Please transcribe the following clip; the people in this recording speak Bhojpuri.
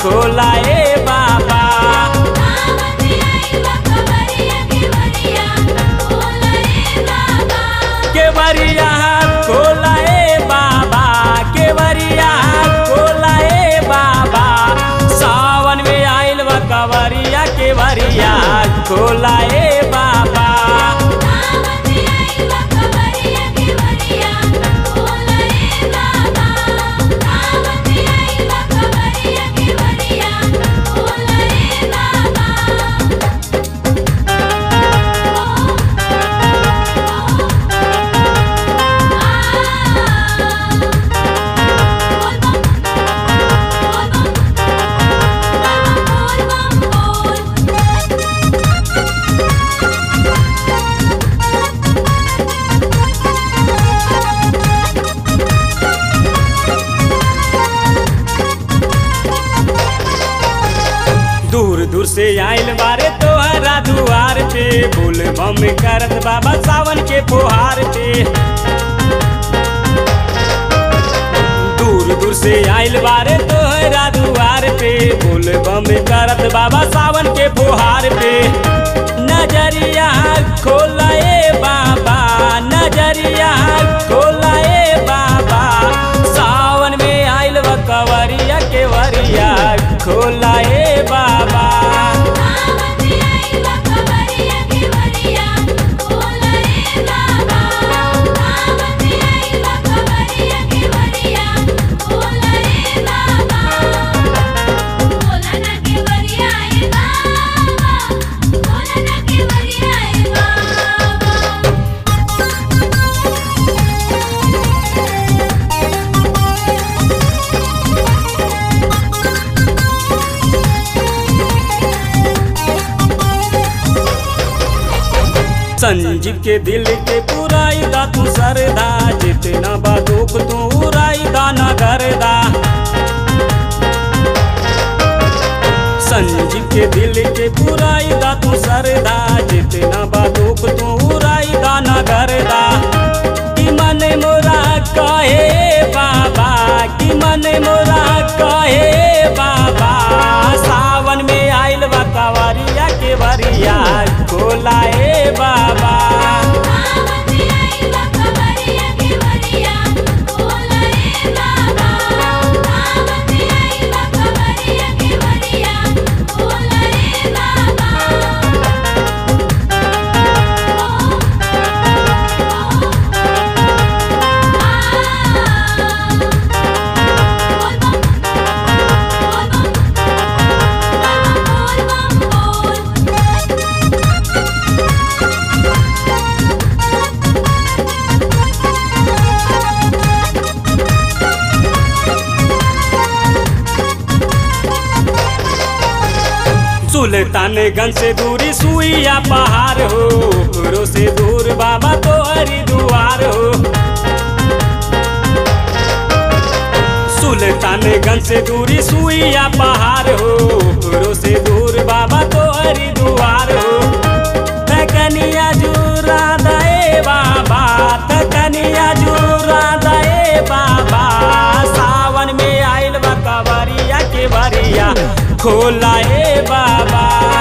खोला ए बाबा केवरिया खोला ए बाबा केवरिया खोला ए बाबा सावन में आइल बा कवरिया केवरिया खोला ए बाबा दूर दूर से आइल बारे तोहरा दुआर पे बोल बम करत बाबा सावन के फुहार पे दूर दूर से आइल बारे तोहरा दुआर पे बोल बम करत बाबा सावन के फुहार पे नजरिया खोला ए बाबा नजरिया खोला ए बाबा सावन में आइल बा कवरिया के वरिया खोला ए बाबा संजीव के दिल के पुराई दा तू सरदा जितना बा दुख तू उराई दा ना करदा संजीव के दिल के पुराई दा तू सरदा जितना बा दुख तू उराई दा ना करदा कि मन मोरा कहे बाबा कि मन मोरा कहे बाबा सावन में आइल बा कवरिया के बरिया खोला ए बाबा सुल्तानगंज से दूरी सुइया पहाड़ हो ओकरो से दूर बाबा तो हरिद्वार हो सुल्तानगंज से दूरी सुइया पहाड़ हो ओकरो से दूर बाबा तो हरिद्वार हो तकनिया जुरा दे बाबा तकनिया जुरा दे बाबा सावन में आइल बा कवरिया के बरिया खोला ए बाबा